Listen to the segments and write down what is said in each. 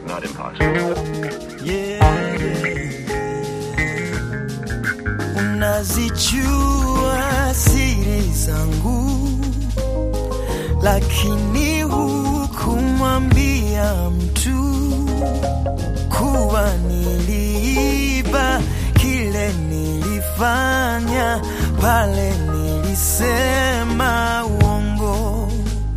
not impossible. yeah, yeah. Unazijua siri zangu, lakini hukumwambia mtu kuwa niliiba kile nilifanya pale nilisema uongo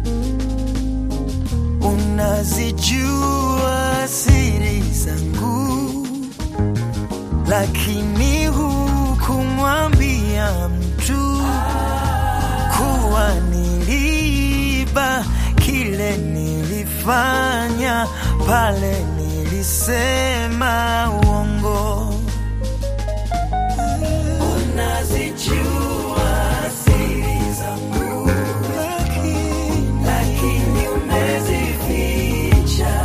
unazijua siri zangu, lakini hukumwambia mtu kuwa niliiba kile nilifanya pale nilisema uongo. Unazijua siri zangu, lakini umezificha.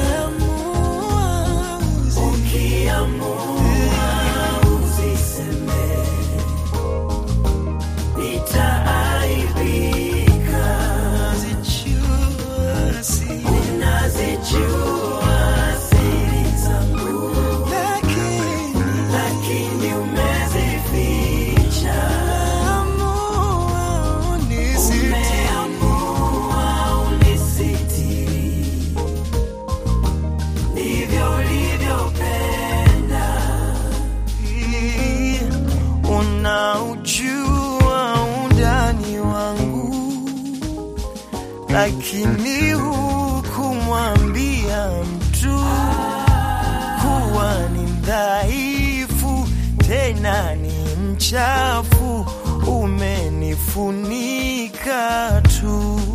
Ukiamua uziseme, nitaaibika. Unazijua siri zangu, lakini umezificha. Umeamua unisitiri, ndivyo ulivyopenda. Unaujua undani wangu, lakini hukumwambia mtu kuwa ni mdhaifu tena ni mchafu, umenifunika tu.